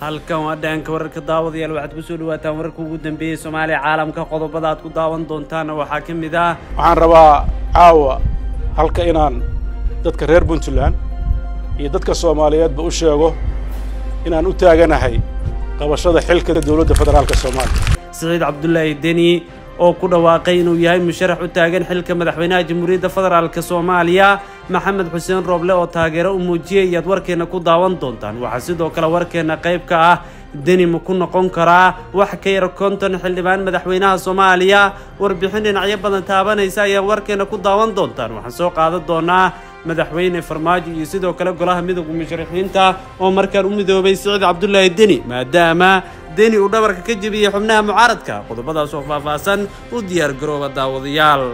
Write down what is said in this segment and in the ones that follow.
halkan waa dhaanka wararka daawadayaal waxaad kusoo dhawaataan wararka ugu dambeeyey soomaaliya caalamka qodobada aad ku daawan doontaana waxaa ka mid ah waxaan rabaa caawa halka inaan dadka reer puntland iyo dadka soomaaliyeedba u sheego inaan u taaganahay qabashada xilka dowladda federaalka soomaaliya siciid cabdulaahi deni oo ku dhawaaqay inuu yahay musharax u taagan xilka madaxweynaha jamhuuriyadda federaalk soomaaliya maxamed xuseen rooble oo taageero u muujiyay ayaad warkeenna ku daawan doontaan waxaa sidoo kale warkeenna qayb ka ah deni ma ku noqon karaa wax ka yar konton xildhibaan madaxweynaha soomaaliya warbixin dhinacyo badan taabanaysa ayaad warkeenna ku daawan doontaan waxaan soo qaadan doonaa madaxweyne farmaajo iyo sidoo kale golaha midowga musharaxiinta oo markaan u midoobay siciid cabdulaahi deni maadaama deni uu dhabarka ka jebiyey xubnaha mucaaradka qodobadaas oo faahfaahsan u diyaar garooba daawadayaal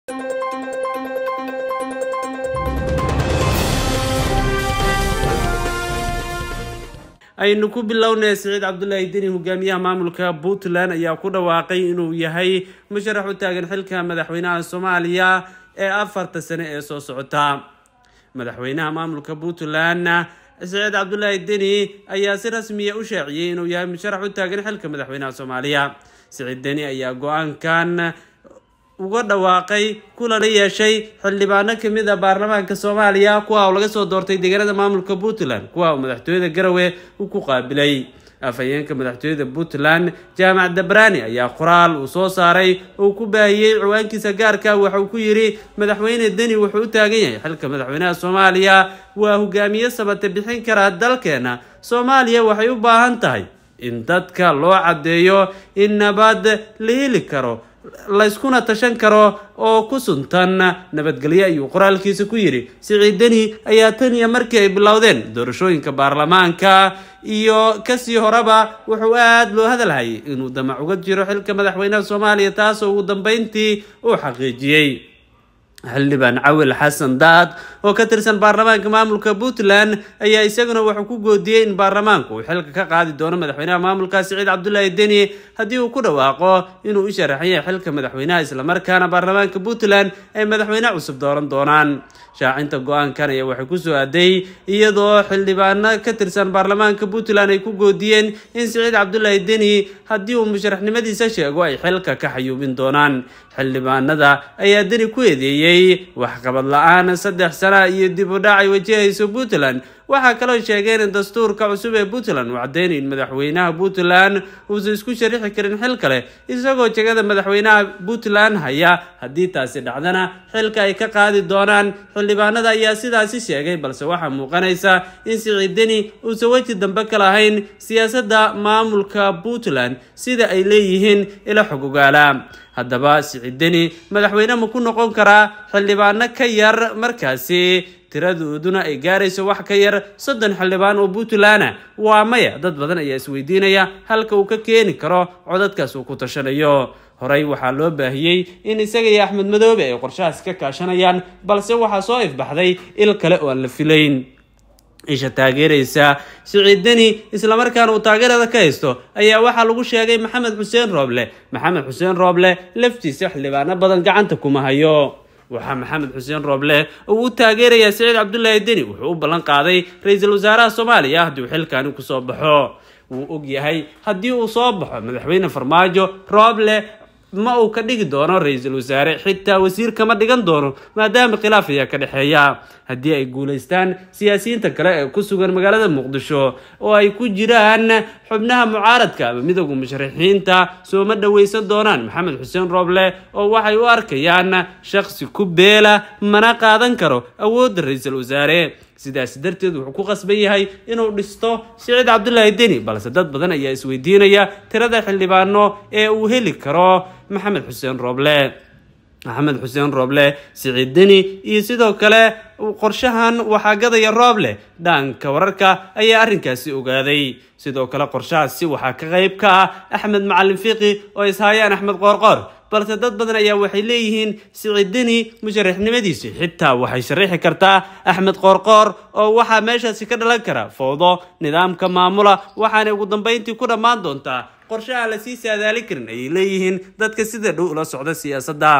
aynu ku bilownay siciid cabdulaahi deni hogaamiyaha maamulka puntland ayaa ku dhawaaqay inuu yahay musharax u taagan xilka madaxweynaha soomaaliya ee afarta sane ee soo socota madaxweynaha maamulka puntland siciid cabdulaahi deni ayaa si rasmiya u shaaciyey inuu yahay musharax u taagan xilka madaxweynaha soomaaliya siciid deni ayaa go-aankan uga dhawaaqay kulana yeeshay xildhibaano kamid a baarlamaanka soomaaliya kuwa uu laga soo doortay deegaanada maamulka puntland kuwa uu madaxtooyada garawe u ku qaabilay afhayeenka madaxtooyada puntland jaamac dabrani ayaa qoraal uu soo saaray uu ku baahiyey ciwaankiisa gaarka waxauu ku yidhi madaxweyne deni wuxuu u taagan yahay xilka madaxweynaha soomaaliya waa hogaamiye sabate bixin karaa dalkeena soomaaliya waxay u baahan tahay in dadka loo caddeeyo in nabad la heli karo layskuna tashan karo oo ku suntan nabadgelyo ayuu qoraalkiisa ku yidhi siciid deni ayaa tan iyo markii ay bilowdeen doorashooyinka baarlamaanka iyo kasii horeba wuxuu aada loo hadalhayay inuu damac uga jiro xilka madaxweynaha soomaaliya taasoo ugu dambeyntii uu xaqiijiyey xildhibaan cawil xasan daad oo ka tirsan baarlamaanka maamulka puntland ayaa isaguna wuxuu ku goodiyey in baarlamaanku uu xilka ka qaadi doono madaxweynaha maamulka siciid cabdulaahi deni haddii uu ku dhawaaqo inuu u sharaxan yahay xilka madaxweynaha islamarkaana baarlamaanka puntland ay madaxweyne cusub dooran doonaan shaacinta go-aankan ayaa waxay kusoo aaday iyadoo xildhibaano ka tirsan baarlamaanka puntland ay ku goodiyeen in siciid cabdulaahi deni haddii uu musharaxnimadiisa sheego ay xilka ka xayuubin doonaan xildhibaanada ayaa deni ku eedeeyey waxqabad la-aan saddex sana iyo dib u dhac ay wajahayso puntland waxaa kaloo sheegeen in dastuurka cusub ee puntland uu caddeynay in madaxweynaha puntland uusan isku sharixi karin xil kale isagoo jegada madaxweynaha puntland haya haddii taasi dhacdana xilka ay ka qaadi doonaan xildhibaanada ayaa sidaasi sheegay balse waxaa muuqanaysa in siciid deni uusan weji dambe ka lahayn siyaasadda maamulka puntland sida ay leeyihiin ila xog ogaala haddaba siciid deni madaxweyne ma ku noqon karaa xildhibaano ka yar markaasi tiradooduna ay gaarayso wax ka yar soddon xildhibaan oo puntland waa maya dad badan ayaa isweydiinaya halka uu ka keeni karo codadkaas uu ku tashanayo horey waxaa loo baahiyey in isaga iyo axmed madoobe ay qorshahaas ka kaashanayaan balse waxaa soo ifbaxday il kale oo aan la filayn isha taageeraysa siciid deni islamarkaana uu taageerada ka haysto ayaa waxaa lagu sheegay maxamed xuseen rooble maxamed xuseen rooble laftiisa xildhibaano badan gacanta kuma hayo waxaa maxamed xuseen rooble uu u taageerayaa siciid cabdulaahi deni wuxuu u ballan qaaday ra-iisul wasaaraha soomaaliya haddii uu xilkaani kusoo baxo wuu og yahay haddii uu soo baxo madaxweyne farmaajo rooble ma uu ka dhigi doono ra-iisul wasaare xitaa wasiir kama dhigan doono maadaama khilaaf ayaa ka dhexeeya haddii ay guulaystaan siyaasiyiinta kale ee ku sugan magaalada muqdisho oo ay ku jiraan xubnaha mucaaradka ama midowga musharaxiinta sooma dhoweysan doonaan maxamed xuseen rooble oo waxay u arkayaan shaqsi ku beela mana qaadan karo awoodda ra-iisul wasaare sidaas darteed wuxuu ku qasban yahay inuu dhisto siciid cabdulaahi deni balse dad badan ayaa isweydiinaya tirada xildhibaano ee uu heli karo maxamed xuseen rooble maxamed xuseen rooble siciid deni iyo sidoo kale qorshahan waxaa gadaya rooble dhaanka wararka ayaa arrinkaasi ogaaday sidoo kale qorshahaasi waxaa ka qayb ka ah axmed macalin fiqi oo ishaayaan axmed qoorqoor balse dad badan ayaa waxay leeyihiin siciid deni musharaxnimadiisi xitaa waxay sharaxi kartaa axmed qoorqoor oo waxaa meeshaasi ka dhalan kara fowdo nidaamka maamula waxaanay ugu dambeyntii ku dhammaan doontaa qorshe aan lasii saadaalin karin ayay leeyihiin dadka sida dhow ula socda siyaasadda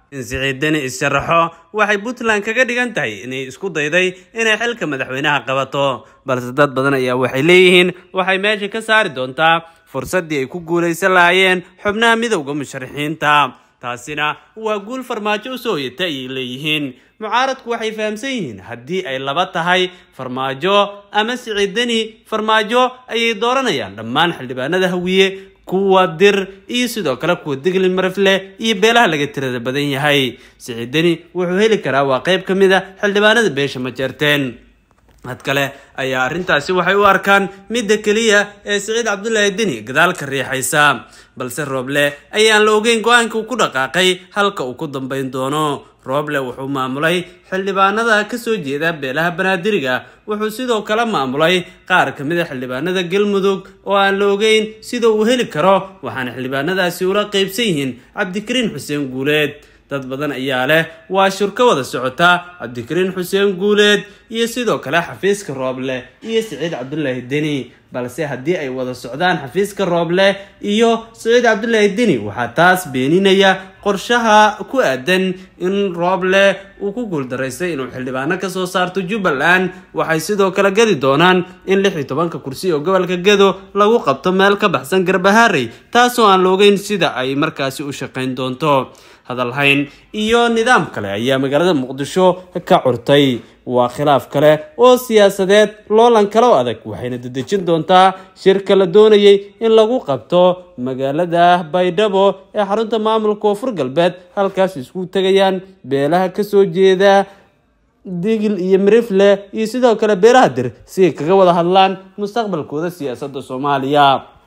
in siciid deni is-sharaxo waxay puntland kaga dhigan tahay inay isku dayday inay xilka madaxweynaha qabato balse dad badan ayaa waxay leeyihiin waxay meesha ka saari doontaa fursaddii ay ku guulaysan lahaayeen xubnaha midowda musharaxiinta taasina waa guul farmaajo u soo hoyata ayay leeyihiin mucaaradku waxay fahamsan yihiin haddii ay laba tahay farmaajo ama siciid deni farmaajo ayay dooranayaan dhammaan xildhibaanada hawiye kuwa dir iyo sidoo kale kuwa digli marifle iyo beelaha laga tirada badan yahay siciid deni wuxuu heli karaa waa qayb ka mid a xildhibaanada beesha ma jeerteen had kale ayaa arrintaasi waxay u arkaan midda keliya ee siciid cabdulaahi deni gadaal ka riixaysa balse rooble ayaan la ogeyn go-aanka uu ku dhaqaaqay halka uu ku dambayn doono rooble wuxuu maamulay xildhibaanada kasoo jeeda beelaha banaadiriga wuxuu sidoo kale maamulay qaar ka mid a xildhibaanada galmudug oo aan la ogeyn sida uu heli karo waxaana xildhibaanadaasi ula qeybsan yihiin cabdikariin xuseen guuleed dad badan ayaa leh waa shur ka wada socota cabdikariin xuseen guuleed iyo sidoo kale xafiiska rooble iyo siciid cabdulaahi deni balse haddii ay wada socdaan xafiiska rooble iyo siciid cabdulaahi deni waxaa taas beeninaya qorshaha ku aadan in rooble uu ku guuldaraystay inuu xildhibaano kasoo saarto jubbaland waxay sidoo kale gadi doonaan in lix iyo tobanka kursi oo gobolka gado lagu qabto meel ka baxsan garbaharey taasoo aan la ogeyn sida ay markaasi u shaqayn doonto hadalhayn iyo nidaam kale ayaa magaalada muqdisho ka curtay waa khilaaf kale oo siyaasadeed loolan kale oo adag waxayna dedejin doontaa shirka la doonayay in lagu qabto magaalada baydhabo ee xarunta maamulka koonfur galbeed halkaas isku tegayaan beelaha kasoo jeeda digil iyo mirifle iyo sidoo kale beelaha dir si ay kaga wada hadlaan mustaqbalkooda siyaasadda soomaaliya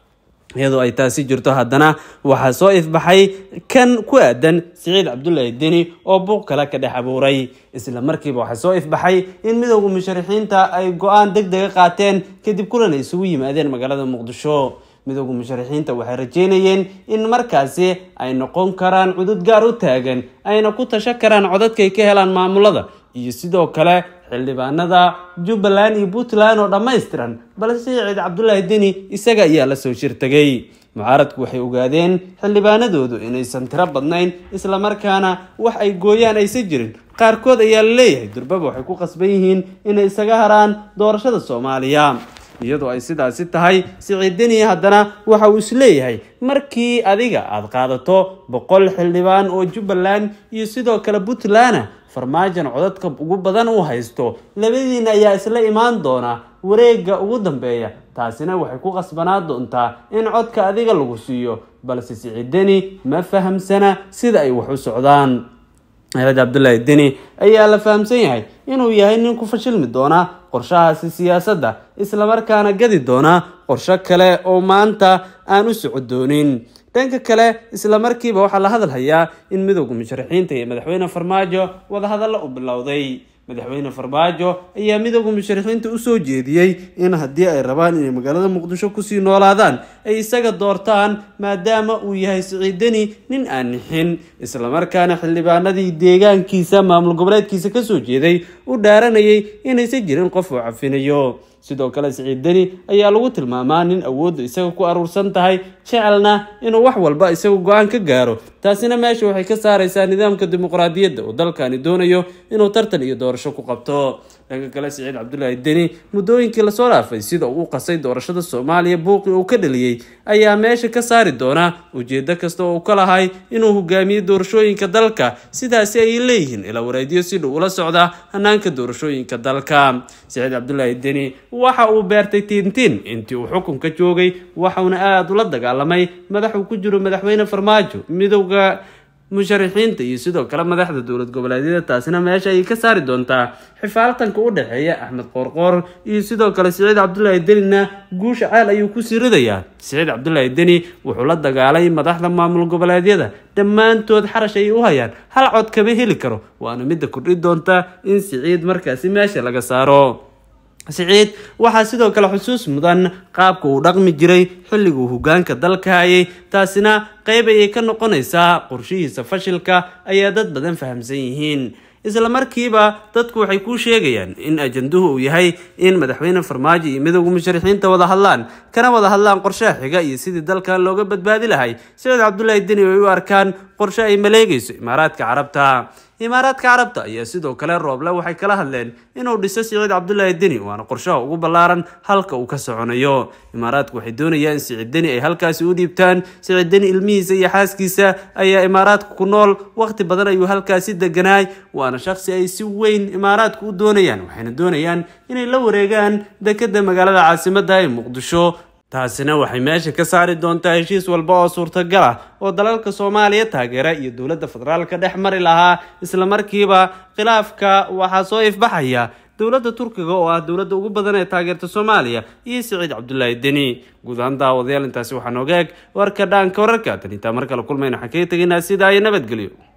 iyadoo ay taasi jirto haddana waxaa soo ifbaxay kan ku aadan siciid cabdulaahi deni oo buuq kale ka dhex abuuray isla markiiba waxaa soo ifbaxay in midowda musharaxiinta ay go-aan deg dega qaateen kadib kulan ay isugu yimaadeen magaalada muqdisho midowda musharaxiinta waxay rajeynayeen in markaasi ay noqon karaan cudud gaar u taagan ayna ku tashan karaan codadkay ka helaan maamulada iyo sidoo kale xildhibaanada jubbaland iyo puntland oo dhammaystiran balse siciid cabdulaahi deni isaga ayaa la soo shirtagay mucaaradku waxay ogaadeen xildhibaanadoodu inaysan tiro badnayn islamarkaana wax ay gooyaan aysan jirin qaarkood ayaa la leeyahay durbaba waxay ku qasban yihiin inay isaga haraan doorashada soomaaliya iyadoo ay sidaasi tahay siciid deni haddana waxa uu isleeyahay markii adiga aada qaadato boqol xildhibaan oo jubbaland iyo sidoo kale puntland farmaajan codadka ugu badan uu haysto labadiina ayaa isla imaan doona wareega ugu dambeeya taasina waxay ku qasbanaa doontaa in codka adiga lagu siiyo balse siciid deni ma fahamsana sida ay wax u socdaan axmed cabdulaahi deni ayaa la fahamsan yahay inuu yahay nin ku fashilmi doona qorshahaasi siyaasadda islamarkaana gadi doona qorsho kale oo maanta aan u soco doonin dhanka kale isla markiiba waxaa la hadalhayaa in midowda musharaxiinta iyo madaxweyne farmaajo wadahadallo u bilowday madaxweyne farmaajo ayaa midowda musharaxiinta usoo jeediyey in haddii ay rabaan inay magaalada muqdisho kusii noolaadaan ay isaga doortaan maadaama uu yahay siciid deni nin aan nixin islamarkaana xildhibaanadii deegaankiisa maamul goboleedkiisa kasoo jeeday u dhaaranayay inaysan jirin qof uu cafinayo sidoo kale siciid deni ayaa lagu tilmaamaa nin awooddu isaga ku aruursan tahay jecelna inuu wax walba isagu go-aan ka gaaro taasina meesha waxay ka saaraysaa nidaamka dimuqraadiyadda oo dalkani doonayo inuu tartan iyo doorasho ku qabto dhanka kale siciid cabdulaahi deni muddooyinkii lasoo dhaafay sida uu u qasay doorashada soomaaliya buuqi uu ka dhaliyey ayaa meesha ka saari doona ujeedo kasta oo uu ka lahay inuu hogaamiyo doorashooyinka dalka sidaasi ay leeyihiin ila wareedyo si dhow ula socda hanaanka doorashooyinka dalka siciid cabdulaahi deni waxa uu beertay tiintiin intii uu xukunka joogay waxauna aada ula dagaalamay madaxuu ku jiro madaxweyne farmaajo midowda musharaxiinta iyo sidoo kale madaxda dowlad goboleedyada taasina meesha ayay ka saari doontaa xifaaltanka u dhexeeya axmed qoorqoor iyo sidoo kale siciid cabdulaahi denina guusha ceel ayuu kusii ridayaa siciid cabdulaahi deni wuxuu la dagaalay madaxda maamul goboleedyada dhammaantood xarash ayay u hayaan hal cod kama heli karo waana midda kordhi doonta in siciid markaasi meesha laga saaro siciid waxaa sidoo kale xusuus mudan qaabka uu dhaqmi jiray xilliguu hogaanka dalka hayay taasina qayb ayay ka noqonaysaa qorshihiisa fashilka ayaa dad badan fahamsan yihiin isla markiiba dadku waxay kuu sheegayaan in ajanduhu uu yahay in madaxweyne farmaajo iyo midowga musharaxiinta wada hadlaan kana wada hadlaan qorshaha xiga iyo sidii dalkan looga badbaadi lahay saciid cabdulaahi deni ay u arkaan qorshe ay maleegayso imaaraadka carabta imaaraadka carabta ayaa sidoo kale rooble waxay kala hadleen inuu dhiso siciid cabdulaahi deni waana qorshaha ugu ballaaran halka uu ka soconayo imaaraadku waxay doonayaan in siciid deni ay halkaasi u dhiibtaan siciid deni ilmihiisa iyo xaaskiisa ayaa imaaraadka ku nool waqti badan ayuu halkaasi deganaay waana shaqsi ay si weyn imaaraadku u doonayaan waxayna doonayaan inay la wareegaan dekeda magaalada caasimada ee muqdisho taasina waxay meesha ka saari doontaa heshiis walba oo suurtagal ah oo dalalka soomaaliya taageera iyo dowladda federaalka dhex mari lahaa islamarkiiba khilaafka waxaa soo ifbaxaya dowladda turkiga oo ah dowladda ugu badan ee taageerta soomaaliya iyo siciid cabdulaahi deni guud ahaan daawadayaal intaasi waxaa nooga eg warka dhaanka wararka tan intaa mar kale kulmayna waxaan kaga tegaynaa sidaa iyo nabadgelyo